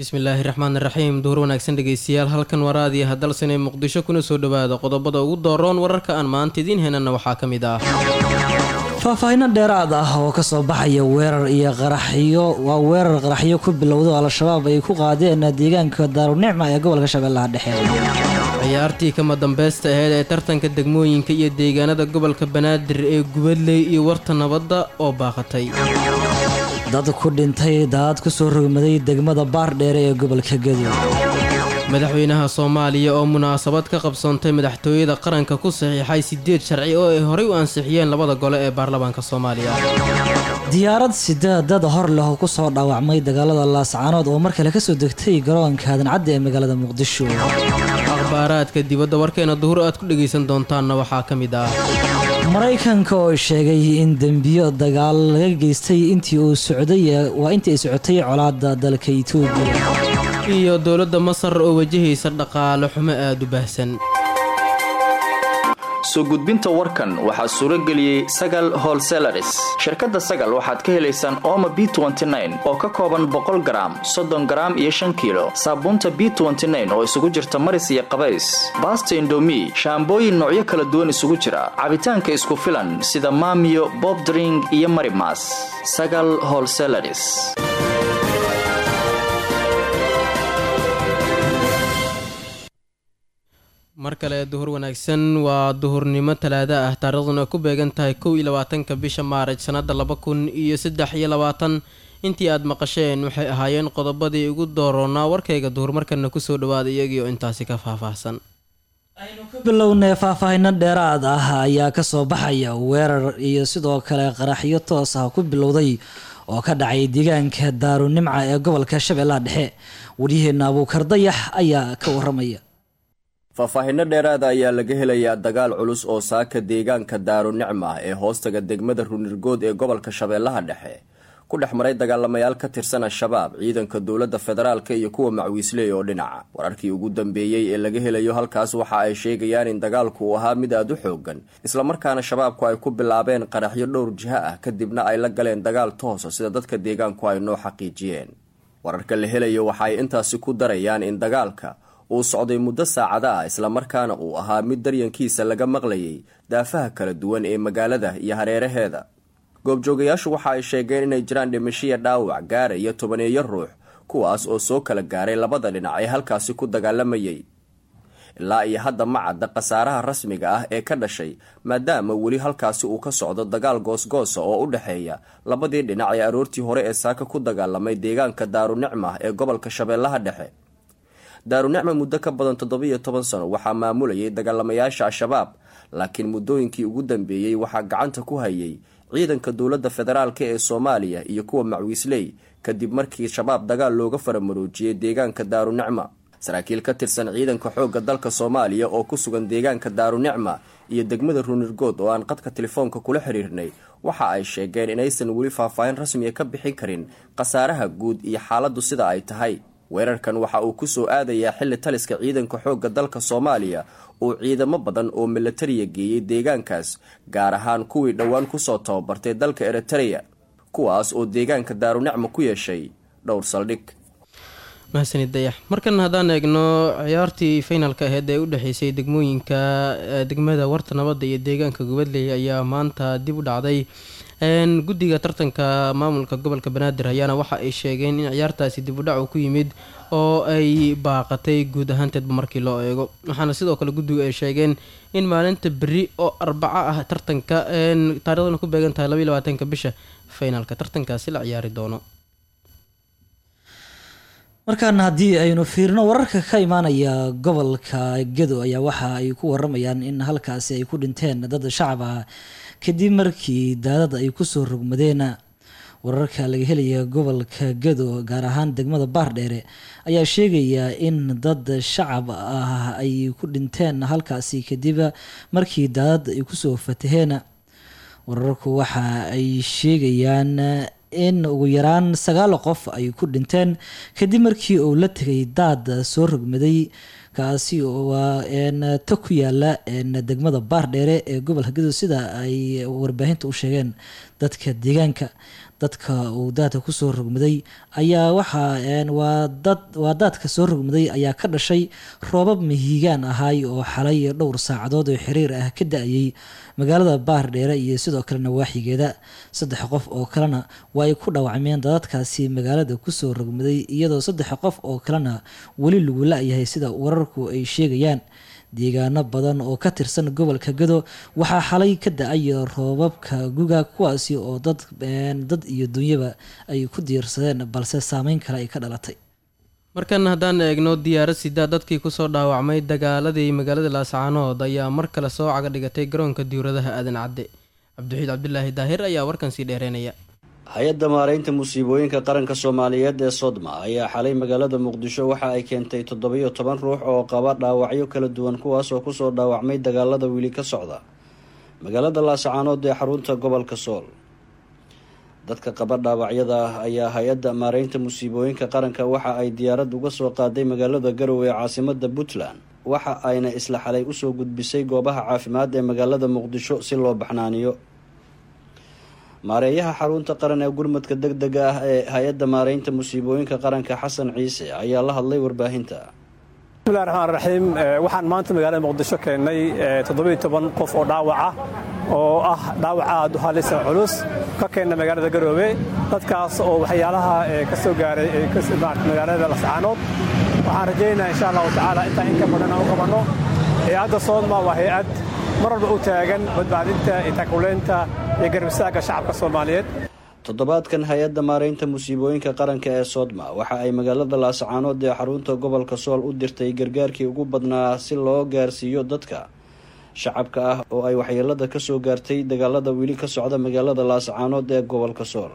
bismillaahi raxmaan raxiim duhur wanaagsan dhegeystayaal halkan waraadiya hadalsanee muqdisho kuna soo dhowaada qodobada ugu dooroon wararka aan maanta idiin henana waxaa ka mid ah faahfaahinno dheeraad ah oo kasoo baxaya weerar iyo qaraxyo waa weerar qaraxyo ku bilowda oo al-shabaab ay ku qaadeen deegaanka daarunicma ee gobolka shabeellaha dhexe ciyaartii kama dambaysta aheyd ee tartanka degmooyinka iyo deegaanada gobolka banaadir ee gubadley iyo warta nabadda oo baaqatay dad ku dhintay daad kusoo rogmaday degmada baardheere ee gobolka gedo madaxweynaha soomaaliya oo munaasabad ka qabsoontay madaxtooyada qaranka ku saxiixay sideed sharci oo ay horey u ansixiyeen labada gole ee baarlamaanka soomaaliya diyaarad sideedad hor leh oo kusoo dhaawacmay dagaalada laascaanood oo mar kale kasoo degtay garoonka adancadda ee magaalada muqdisho akhbaaraadka dibadda warkeena duhur aad ku dhegaysan doontaanna waxaa ka mid ah maraykanka oo sheegay in dembiyo dagaal laga geystay intii uu socday waa intii ay socotay colaada dalka itoobiya iyo dowladda masar oo wajahaysa dhaqaale xumo aada u baahsan soo gudbinta warkan waxaa suuro geliyey sagal holselaris shirkadda sagal waxaad ka helaysaan ooma b oo ka kooban boqol garaam soddon garaam iyo shan kiilo saabuunta b oo isugu jirta maris iyo qabays baasta indomi shaambooyin noocyo kala duwan isugu jira cabitaanka isku filan sida maamiyo bobdring iyo marimas sagal holselaris mar kale duhur wanaagsan waa duhurnimo talaado ah taariikhduna ku beegan tahay kow iyo labaatanka bisha maaraj sannada laba kun iyo saddex iyo labaatan intii aad maqasheen waxay ahaayeen qodobadii ugu dooroonaa warkayga duhur markana kusoo dhawaada iyagii oo intaasi ka faahfaahsan aynu ka bilownay faahfaahinno dheeraad ah ayaa kasoo baxaya weerar iyo sidoo kale qaraxyo toos ah ku bilowday oo ka dhacay deegaanka daarunimca ee gobolka shabeellaha dhexe waryaheena abuukar dayax ayaa ka waramaya faahfaahinno dheeraada ayaa laga helayaa dagaal culus oo saaka deegaanka daarunicma ee hoostaga degmada runirgood ee gobolka shabeellaha dhexe ku dhex maray dagaalamayaal ka tirsan al-shabaab ciidanka dowladda federaalk iyo kuwa macwiisley oo dhinaca wararkii ugu dambeeyey ee laga helayo halkaas waxa ay sheegayaan in dagaalku uu ahaa mid aada u xoogan islamarkaana shabaabku ay ku bilaabeen qaraxyo dhowr jiho ah kadibna ay la galeen dagaal toosa sida dadka deegaanku ay noo xaqiijiyeen wararka la helayo waxa ay intaasi ku darayaan in dagaalka uu socday muddo saacada ah islamarkaana uu ahaa mid daryankiisa laga maqlayay daafaha kala duwan ee magaalada iyo hareeraheeda goobjoogayaashu waxa ay sheegeen inay jiraan dhimashiya dhaawac gaaraya tobaneeyo ruux kuwaas oo soo kala gaaray labada dhinac ee halkaasi ku dagaalamayay ilaa iyo hadda ma cadda khasaaraha rasmiga ah ee ka dhashay maadaama weli halkaasi uu ka socdo dagaal goosgoosa oo u dhexeeya labadii dhinac ee aroortii hore ee saaka ku dagaalamay deegaanka daarunicma ee gobolka shabeellaha dhexe daarunicma muddo ka badan toddobiyo toban sano waxaa maamulayay dagaalamayaasha al-shabaab laakiin muddooyinkii ugu dambeeyey waxaa gacanta ku hayay ciidanka dowladda federaalk ee soomaaliya iyo kuwa macwiisley kadib markii shabaab dagaal looga faramaroojiyey deegaanka daarunicma saraakiil ka tirsan ciidanka xoogga dalka soomaaliya oo ku sugan deegaanka daarunicma iyo degmada runirgood oo aan qadka telefoonka kula xiriirnay waxa ay sheegeen inaysan weli faahfaahin rasmiya ka bixin karin khasaaraha guud iyo xaaladdu sida ay tahay weerarkan waxa uu ku soo aadayaa xilli taliska ciidanka xoogga dalka soomaaliya uu ciidamo badan oo milatariya geeyey deegaankaas gaar ahaan kuwii dhowaan kusoo tababartay dalka eritereya kuwaas oo deegaanka daarunicma ku yeeshay dhowr saldhig mahadsanid dayax markan haddaan eegno ciyaartii finalka aheyd ee u dhexeysay degmooyinka degmada warta nabadda iyo deegaanka gubadley ayaa maanta dib u dhacday guddiga tartanka maamulka gobolka banaadir ayaana waxa ay sheegeen in ciyaartaasi dib u dhac uu ku yimid oo ay baaqatay guud ahaanteedba markii loo eego waxaana sidoo kale guddigu ay sheegeen in maalinta beri oo arbaco ah tartanka taarikhdana ku beegan tahay labaiy labaatanka bisha finalka tartankaasi la ciyaari doono markaana haddii aynu fiirino wararka ka imaanaya gobolka gedo ayaa waxa ay ku waramayaan in halkaasi ay ku dhinteen dad shacab ah kadib markii daadad ay kusoo rogmadeen wararka laga helaya gobolka gedo gaar ahaan degmada baardheere ayaa sheegaya in dad shacab ah ay ku dhinteen halkaasi kadib markii daadad ay kusoo fataheen wararku waxa ay sheegayaan in ugu yaraan sagaal qof ay ku dhinteen kadib markii uu la tegay daad soo rogmaday kaasi oo ta ku yaala degmada baardheere ee gobolka gedo sida ay warbaahinta u sheegeen dadka deegaanka dadka uu daadka kusoo rogmaday ayaa waxaa waa daadka soo rogmaday ayaa ka dhashay roobab mihigaan ahaay oo xalay dhowr saacadood oo xiriir ah ka da-ayay magaalada baardheere iyo sidoo kale nawaaxigeeda saddex qof oo kalena waa ay ku dhaawacmeen dadadkaasi magaalada kusoo rogmaday iyadoo saddex qof oo kalena weli lagu la-yahay sida wararku ay sheegayaan deegaano badan oo ka tirsan gobolka gado waxaa xalay ka da-ay roobabka guga kuwaasi oo dad dad iyo dunyaba ay ku diirsadeen balse saameyn kale ay ka dhalatay markan haddaan eegno diyaarad sidaa dadkii kusoo dhaawacmay dagaaladii magaalada laascaanood ayaa mar kale soo caga dhigatay garoonka diwradaha aadan cadde cabdixiid cabdilaahi daahir ayaa warkan sii dheereynaya hay-adda maaraynta musiibooyinka qaranka soomaaliyeed ee sodma ayaa xalay magaalada muqdisho waxa ay keentay toddobiyo toban ruux oo qaba dhaawacyo kala duwan kuwaas oo kusoo dhaawacmay dagaalada weli ka socda magaalada laascaanood ee xarunta gobolka sool dadka qaba dhaawacyada ah ayaa hay-adda maaraynta musiibooyinka qaranka waxa ay diyaarad uga soo qaaday magaalada garowe ee caasimada puntland waxa ayna isla xalay usoo gudbisay goobaha caafimaad ee magaalada muqdisho si loo baxnaaniyo maareeyaha xarunta qaran ee gurmadka deg dega ah ee hay-adda maaraynta musiibooyinka qaranka xasan ciise ayaa la hadlay warbaahinta bismillahi raxmaan raxiim waxaan maanta magaalada muqdisho keennay toddobiyo toban qof oo dhaawaca oo ah dhaawac aad u halisa culus ka keenna magaalada garoobe dadkaas oo waxyaalaha ka soo gaaray magaalada lascaanood waxaan rajaynayaa insha allahu tacaala intaa in ka badan aan u qabanno hay-adda soodma waa hay-ad mar walba u taagan badbaadinta iyo takuleynta iyo garbisaagga shacabka soomaaliyeed toddobaadkan hay-adda maaraynta musiibooyinka qaranka ee soodma waxa ay magaalada laascaanood ee xarunta gobolka sool u dirtay gargaarkii ugu badnaa si loo gaarsiiyo dadka shacabka ah oo ay waxyeelada ka soo gaartay dagaalada weli ka socda magaalada laascaanood ee gobolka sool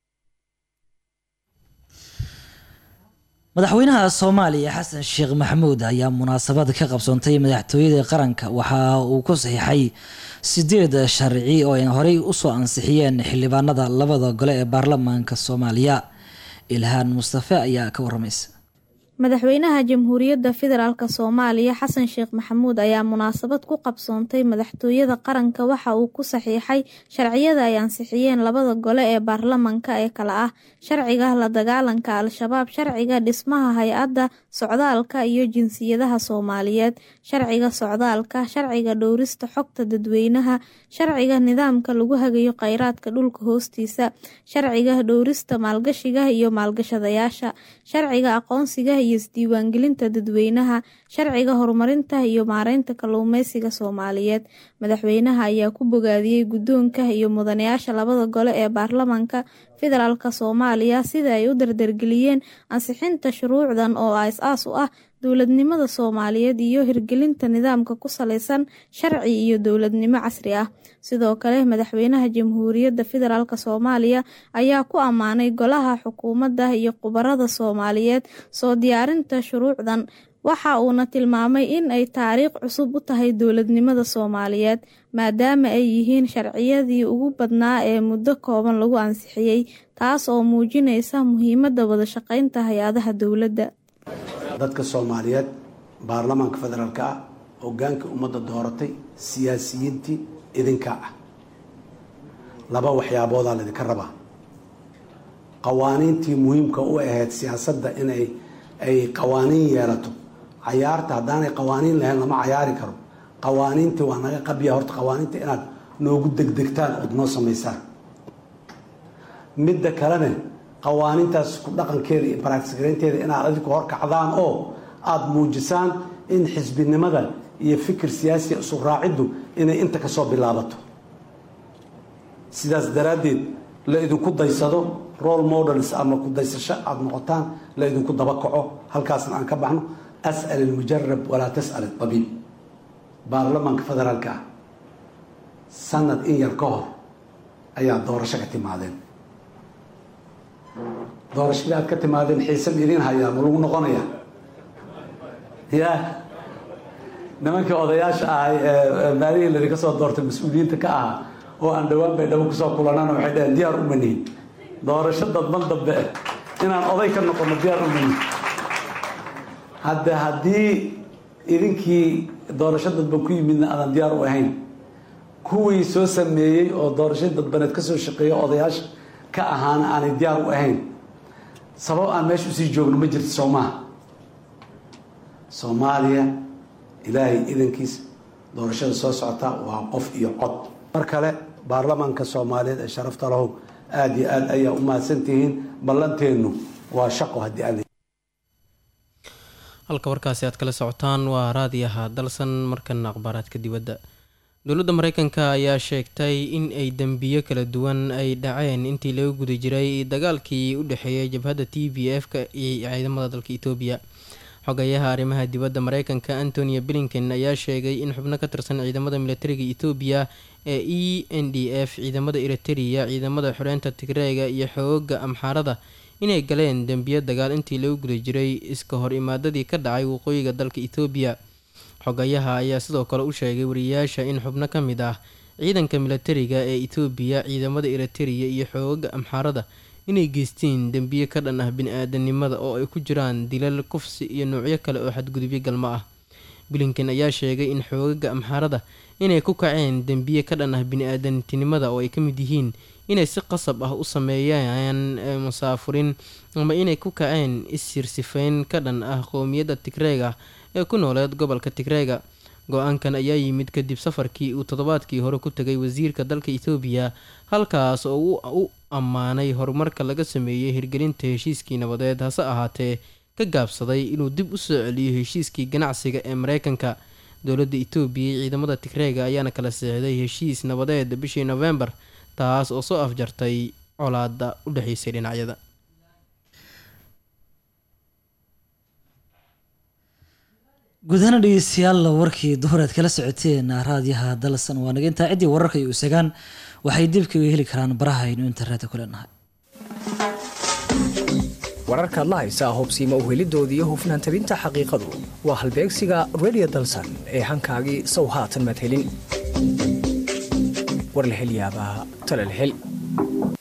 madaxweynaha soomaaliya xasan sheekh maxamuud ayaa munaasabad ka qabsoontay madaxtooyada qaranka waxa uu ku saxiixay sideed sharci oo ay horey usoo ansixiyeen xildhibaanada labada gole ee baarlamaanka soomaaliya ilhaan mustafe ayaa ka waramaysa madaxweynaha jamhuuriyadda federaalk soomaaliya xasan sheekh maxamuud ayaa munaasabad ku qabsoontay madaxtooyada qaranka waxa uu ku saxiixay sharciyada ay ansixiyeen labada gole ee baarlamanka ee kale ah sharciga la dagaalanka al-shabaab sharciga dhismaha hay-adda socdaalka iyo jinsiyadaha soomaaliyeed sharciga socdaalka sharciga dhowrista xogta dadweynaha sharciga nidaamka lagu hagayo kheyraadka dhulka hoostiisa sharciga dhowrista maalgashiga iyo maalgashadayaasha sharciga aqoonsiga iyo isdiiwaangelinta dadweynaha sharciga horumarinta iyo maareynta kalluumeysiga soomaaliyeed madaxweynaha ayaa ku bogaadiyey guddoonka iyo mudanayaasha labada gole ee baarlamanka federaalk soomaaliya sida ay u dardargeliyeen ansixinta shuruucdan oo as-aas u ah dowladnimada soomaaliyeed iyo hirgelinta nidaamka ku saleysan sharci iyo dowladnimo casri ah sidoo kale madaxweynaha jamhuuriyadda federaalk soomaaliya ayaa ku ammaanay golaha xukuumadda iyo khubarada soomaaliyeed soo diyaarinta shuruucdan waxa uuna tilmaamay in ay taariikh cusub u tahay dowladnimada soomaaliyeed maadaama ay yihiin sharciyadii ugu badnaa ee muddo kooban lagu ansixiyey taas oo muujinaysa muhiimadda wada shaqeynta hay-adaha dowladda dadka soomaaliyeed baarlamaanka federaalka ah hogaanka ummadda dooratay siyaasiyiintii idinkaa ah laba waxyaaboodaa laydinka rabaa qawaaniintii muhiimka u ahayd siyaasadda inay ay qawaaniin yeelato cayaarta haddaanay qawaaniin lahayn lama cayaari karo qawaaniintii waa naga qabya horta qawaaniinta inaad noogu degdegtaan ood noo samaysaan midda kalena qawaaniintaas ku dhaqankeeda iyo baraagsigaraynteeda inaad adinku horkacdaan oo aada muujisaan in xisbinimada iyo fikir siyaasiya isu raaciddu inay inta kasoo bilaabato sidaas daraaddeed la idinku daysado role models ama ku daysasho aada noqotaan la idinku daba kaco halkaasna aan ka baxno as'al ilmujarab walaa tas'al itabiib baarlamaanka federaalka ah sanad in yar ka hor ayaa doorasho ka timaadeen doorashadii aad ka timaadeen xiise ma idiin hayaa ma lagu noqonaya ya nimankii odayaasha ahay ee maalihii ladinka soo doortay mas-uuliyiinta ka ahaa oo aan dhowaan bay dhabo kusoo kulanaan waxay dhaheen diyaar uma nihin doorasho dadban dambe inaan oday ka noqono diyaar uma nihin hadde haddii idinkii doorasho dadban ku yimidna aadan diyaar u ahayn kuwii soo sameeyey oo doorasho dadbaneed ka soo shaqeeya odayaasha ka ahaana aanay diyaar u ahayn sabab aan meesha usii joogno ma jirto soo maaha soomaaliya ilaahay idankiisa doorashada soo socota waa qof iyo cod mar kale baarlamaanka soomaaliyeed ee sharafta lahow aada iyo aad ayaa u mahadsantihiin ballanteennu waa shaqo haddii aan halka warkaasi aad kala socotaan waa raadiyaha dalsan markana akhbaaraadka dibadda dowladda mareykanka ayaa sheegtay in ay dembiyo kala duwan ay dhaceen intii laga guda jiray dagaalkii u dhexeeyay jabhadda t v f-ka iyo ciidamada dalka etoobiya xogayaha arrimaha dibadda mareykanka antonia blinken ayaa sheegay in xubno ka tirsan ciidamada militariga etoobiya ee e n d f ciidamada eritereya ciidamada xoreynta tigreega iyo xooga amxaarada inay galeen dembiyo dagaal intii lagu guda jiray iska hor imaadadii ka dhacay waqooyiga dalka etoobiya xogayaha ayaa sidoo kale u sheegay wariyayaasha in xubno ka mid ah ciidanka militariga ee etoobiya ciidamada eritereya iyo xooga amxaarada inay geysteen dembiyo ka dhan ah bini-aadanimada oo ay ku jiraan dilal kufsi iyo noocyo kale oo xadgudubyo galmo ah blinken ayaa sheegay in xoogaga amxaarada inay ku kaceen dembiye ka dhan ah bini-aadantinimada oo ay ka mid yihiin inay si qasab ah u sameeyaan musaafurin ama inay ku kaceen is-sirsifayn ka dhan ah qowmiyadda tigreega ee ku nooleed gobolka tigreega go-aankan ayaa yimid kadib safarkii uu toddobaadkii hore ku tegay wasiirka dalka etoobiya halkaas oo uu u ammaanay horumarka laga sameeyey hirgelinta heshiiskii nabadeed hase ahaatee ka gaabsaday inuu dib u soo celiyo heshiiskii ganacsiga ee mareykanka dowladda etoobiya iyo ciidamada tigreega ayaana kala seexday heshiis nabadeed bishii nofembar taas oo soo afjartay colaada u dhexeysay dhinacyada guud ahaan dhegeystayaal warkii duhureed kala socoteen raadiyaha dalsan waa naga intaa ciddii wararka iyo isagaan waxay dib kaga heli karaan barahaynu internetka ku leenahay wararkaad la haysaa hubsiima uhelidoodii iyo hufnaan tabinta xaqiiqadu waa halbeegsiga radio dalsan ee hankaagii sow haatan maad helin war la hel yaabaa tala la hel